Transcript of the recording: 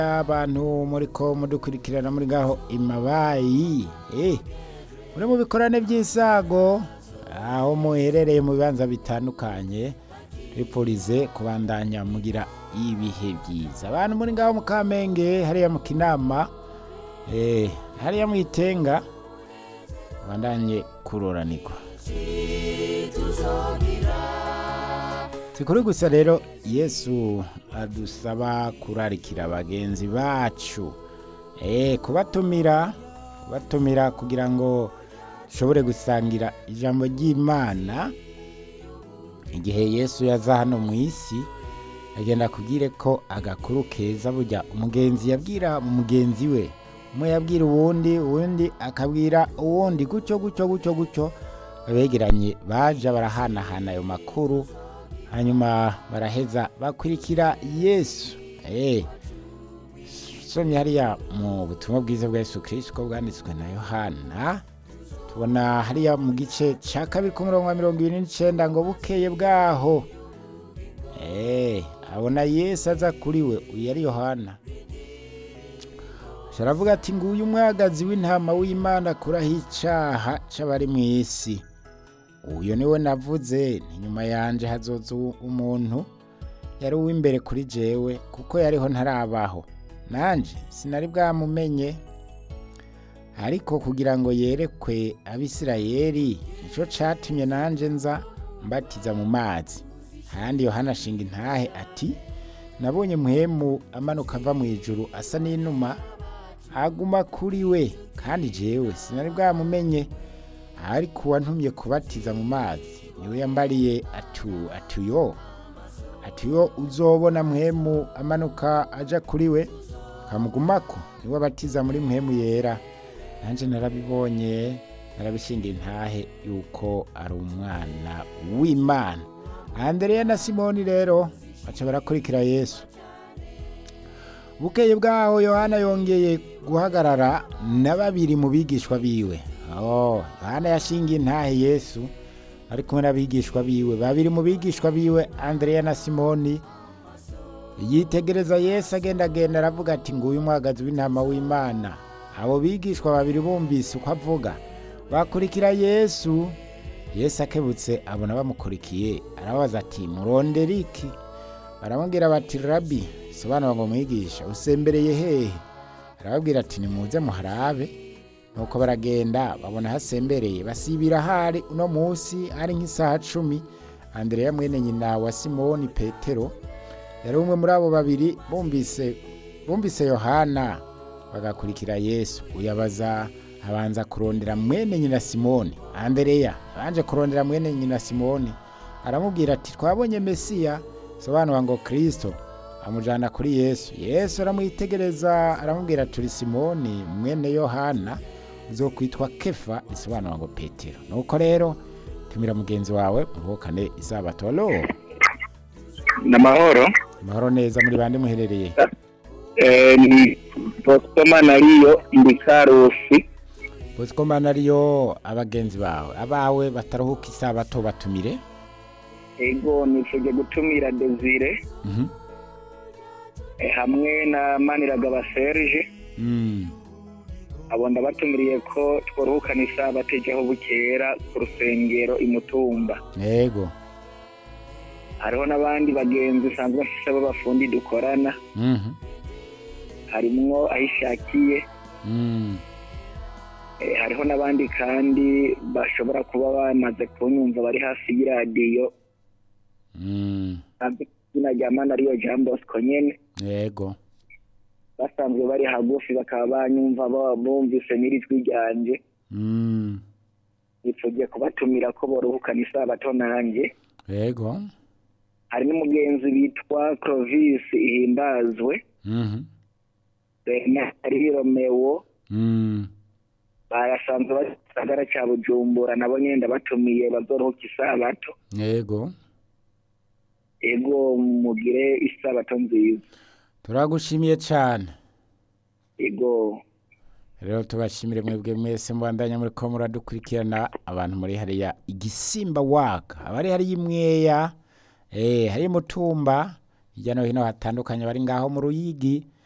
abantu muriko mudukurikirana muri ngaho imabayi eh muri mu bikorane by'isago aho muherereye mu bibanza bitandukanye ripurize kubandanya mugira ibihe byiza abantu muri ngaho mu kamenge hariya mu kinama eh hariya mu itenga bandanye kuroranirwa sikuri gusa rero yesu adusaba kurarikira bagenzi bacu eh kubatumira kubatumira kugira ngo dushobore gusangira ijambo ry'imana igihe yesu yaza hano mu isi agenda kubwire ko agakuru keza burya umugenzi yabwira mugenzi we umwe yabwira uwundi uwundi akabwira uwundi gutyo gutyo gutyo gutyo abegeranye baja barahanahana ayo makuru hanyuma baraheza bakurikira yesu eh somye hariya mu butumwa bwiza bwa yesu kirisito bwanditswe na yohana tubona hariya mu gice cya kabiri ku murongo wa mirongo ibiri n'icyenda ngo bukeye bwaho eh abona yesu aza kuri we uyu yari yohana aravuga ati nguyu umwagazi w'intama w'imana akuraho icyaha cy'abari mu isi uyu niwe navuze inyuma yanjye hazoza umuntu yari uw'imbere kuri jewe kuko yariho ntarabaho nanjye sinari bwamumenye ariko kugira ngo yerekwe abisirayeri nicyo cyatumye nanjye nza mbatiza mu mazi ahandi yohana ashinga intahe ati nabonye muhemu amanuka ava mu ijuru asa n'inuma aguma kuri we kandi jewe sinari bwamumenye ariko uwantumye kubatiza mu mazi niwe yambariye atu atuyo atuyo uzobona muhemu amanuka aja kuri we kamugumako niwe abatiza muri muhemu yera nanjye narabibonye narabishingiye intahe yuko ari umwana w'imana andereya na simoni rero baca barakurikira yesu bukeye bwaho yohana yongeye guhagarara na babiri mu bigishwa biwe oh yohana yashingiye intahe yesu ari kumwe n'abigishwa biwe babiri mu bigishwa biwe andereya na simoni yitegereza yesu agenda agenda aravuga ati nguyu umwagazi w'intama w'imana abo bigishwa babiri bumvise uko avuga bakurikira yesu yesu akebutse abona bamukurikiye arabaza ati murondera iki baramubwira bati rabi sobanura ngo mwigisha usembereye hehe arababwira ati nimuze muharabe nuko baragenda babona hasembereye basibira hari uno munsi ari nk'isaha cumi andereya mwene nyina wa simoni petero yari umwe muri abo babiri bumvise bumvise yohana bagakurikira yesu uyabaza abanza kurondera mwene nyina simoni andereya abanje kurondera mwene nyina simoni aramubwira ati twabonye mesiya sobanura ngo kirisito amujyana kuri yesu yesu aramwitegereza aramubwira turi simoni mwene yohana zo kwitwa kefa risobanura ngo petero nuko rero tumira mugenzi wawe muhukane isabato lo ni amahoro amahoro neza muri bande muherereye ni bosco manariyo ndi karusi bosco manariyo abagenzi bawe abawe bataruhuka isabato batumire ego nifuje gutumira desire hamwe na maniragaba serge abo ndabatumiriye ko twaruhukana isabato ijyaho bukera ku rusengero imutumba yego hariho n'abandi bagenzi usanzwe bafite b'abafundi dukorana harimwo aho ishakiye hariho n'abandi kandi bashobora kuba bamaze kunyumva bari hafi y'iradiyo izina rya manariyo jean bosco nyine yego basanzwe bari hagufi bakaba banyumva bumvise n'irijwi ryanjye nipfugiye kubatumira ko boruhukana isabato nanjye yego hari n'umugenzi bitwa clovis ihimbazwe renari romewo barasanzwe bari gisagara cya bujumbura nabo nyine ndabatumiye bazoruhuka isabato yego ego mugire isabato nziza turagushimiye cyane ego rero tubashimire mwebwe mwese mubandanya muri ko muradukurikirana abantu muri hariya igisimba waka abari hariya imweya eh hari mutumba hirya no hino hatandukanye bari ngaho mu ruyigi